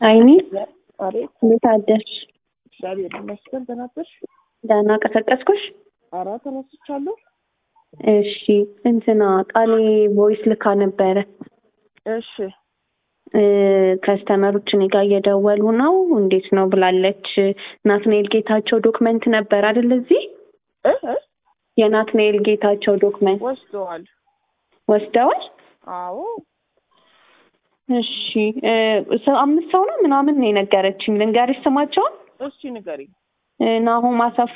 አይኒ አቤት እንዴት አደርሽ? እግዚአብሔር ይመስገን። ተናገርሽ? ደህና ቀሰቀስኩሽ? ኧረ ተነስቻለሁ። እሺ እንትና ቃሌ ቮይስ ልካ ነበረ። እሺ ከስተመሮች እኔ ጋር እየደወሉ ነው እንዴት ነው ብላለች። ናትናኤል ጌታቸው ዶክመንት ነበር አይደል? እዚህ እ እ የናትናኤል ጌታቸው ዶክመንት ወስደዋል። ወስደዋል። አዎ እሺ እ ሰው አምስት ሰው ነው ምናምን ነው የነገረችኝ። ልንገርሽ ስማቸውን እስኪ ንገሪኝ። እ ናሆም አሰፋ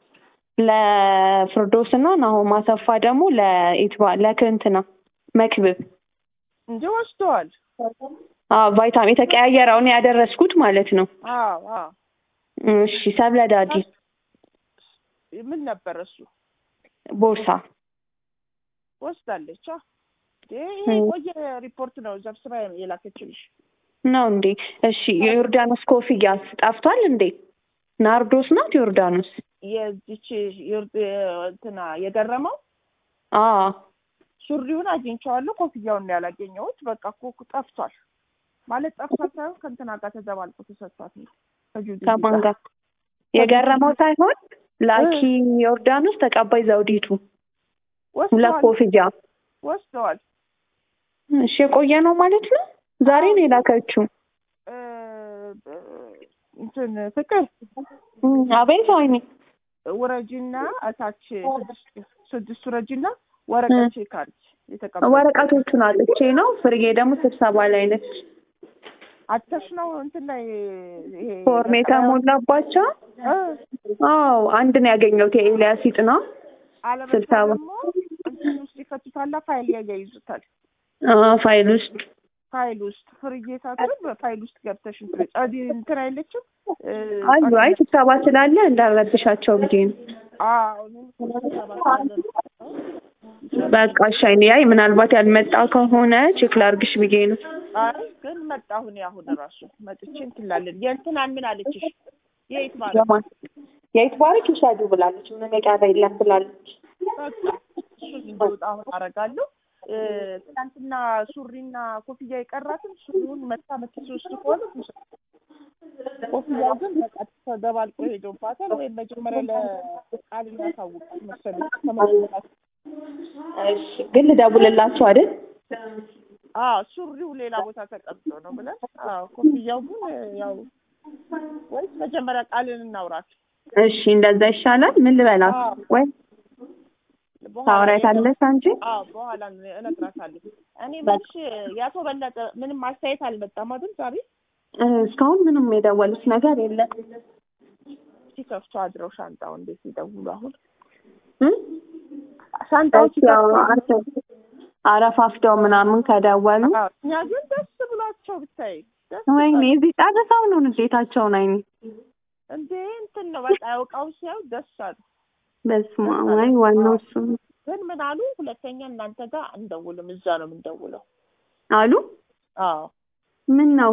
ለፍርዶስ እና ናሆም አሰፋ ደግሞ ለኢትባ ለክንትና መክብብ እንጂ ወስደዋል። አዎ ቫይታሚን የተቀያየረውን ያደረስኩት ማለት ነው። አዎ አዎ እሺ ሰብለ ዳዲ ምን ነበር እሱ ቦርሳ ወስዳለች። አ ይሄ የቆየ ሪፖርት ነው ዘብስባ የላከችልሽ። ነው እንዴ? እሺ የዮርዳኖስ ኮፍያስ ጠፍቷል እንዴ? ናርዶስ ናት ዮርዳኖስ? የዚች ዮርድ እንትና የገረመው አዎ ሱሪውን አግኝቼዋለሁ፣ ኮፍያውን ነው ያላገኘሁት። በቃ እኮ ጠፍቷል ማለት ጠፍቷል ሳይሆን ከእንትና ጋር ተዘባልቆ ተሰጥቷት ነው ከጁዲ ከማን ጋር የገረመው ሳይሆን ላኪ ዮርዳኖስ ተቀባይ ዘውዲቱ ሁለት ወስደዋል ኮፍያ ወስደዋል። እሺ የቆየ ነው ማለት ነው። ዛሬ ነው የላከችው። እ እንትን ፍቅር እም፣ አቤት አይኔ ውረጂና እታች ስድስት ስድስት ውረጂና ወረቀት ቼክ አድርጊ የተቀበል ወረቀቶቹን አጥቼ ነው። ፍርዬ ደግሞ ስብሰባ ላይ ነች። አተሽ ነው እንትን ላይ ይሄ ፎርም የተሞላባቸው እ አዎ አንድ ነው ያገኘሁት የኤልያስ ይጥና አለበለዚያ ስብሰባ ደግሞ እንትን ውስጥ ይከቱታላ ፋይል ያያይዙታል። አዎ ፋይል ውስጥ ፋይል ውስጥ ፍርዬ ሳትል በፋይል ውስጥ ገብተሽ እንትን ጸዲ እንትን አይለችም እ አዩ አይ ስብሰባ ስላለ እንዳረብሻቸው ብዬ ነው። አዎ እኔም እኮ ስብሰባ ስላለ ነው። በቃ እሺ አይኔ አይ ምናልባት ያልመጣ ከሆነ ቼክ ላርግሽ ብዬ ነው። አይ ግን መጣሁ እኔ አሁን እራሱ መጥቼ እንትን ላለን የእንትናን ምን አለችሽ? የት ማለት የማን የይትባረክ ይውሰዱ ብላለች። ምንም የቀረ የለም ብላለች። በቃ እሱን እንዲወጣ አሁን አደርጋለሁ። እ ትናንትና ሱሪና ኮፍያ የቀራትን ሱሪውን መታ መትስ ውስጥ ከሆነ ትውሰድ። ኮፍያው ግን በቃ ተደባልቆ ሄዶባታል። ወይም መጀመሪያ ለቃል እናሳውቃት መሰለኝ ከመግባት እሺ ግን ልደውልላቸው አይደል? አዎ ሱሪው ሌላ ቦታ ተቀምጦ ነው ብለን አዎ ኮፍያው ግን ያው ወይስ መጀመሪያ ቃልን እናውራት እሺ እንደዛ ይሻላል። ምን ልበላት አዎ። ወይ በኋላ ታወራታለሽ አንቺ? አዎ በኋላ እነግራታለሁ። እኔ መልሽ የአቶ በለጠ ምንም አስተያየት አልመጣም አይደል ዛሬ እ እስካሁን ምንም የደወሉት ነገር የለም። ሲከፍቱ አድረው ሻንጣው እንዴት ይደውሉ አሁን እም? ሻንጣው እሺ ያው ሲከፍቱ አረ- አረፋፍደው ምናምን ከደወሉ አዎ፣ እኛ ግን ደስ ብሏቸው ብታይ ደስ ወይኔ ብሏቸው። እዚህ ጨርሰው ነው ንዴታቸውን አይኔ እንዴ እንትን ነው በቃ ያውቃው ሲያው ደስ አሉ። በስመ አብ አይ ዋናው እሱ ነው ግን ምን አሉ ሁለተኛ እናንተ ጋር እንደውልም እዛ ነው የምንደውለው። አሉ። አዎ ምን ነው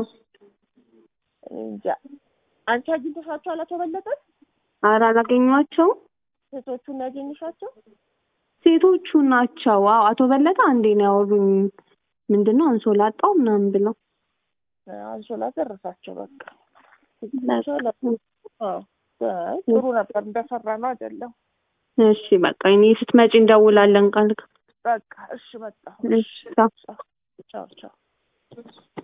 እንጃ አንቺ አግኝተሻቸዋል አቶ በለጠ ኧረ አላገኟቸውም። ሴቶቹን ያገኘሻቸው? ሴቶቹ ናቸው። አዎ አቶ በለጠ አንዴ ነው ያወሩኝ። ምንድን ነው አንሶላ አጣው ምናምን ብለው አንሶላ ደረሳቸው በቃ በቃ። አዎ አይ፣ ጥሩ ነበር እንደሰራ ነው አይደለም። እሺ በቃ እኔ ስትመጪ እንደውላለን ቃል በቃ እሺ መጣሁ። እሺ ቻው። ቻው ቻው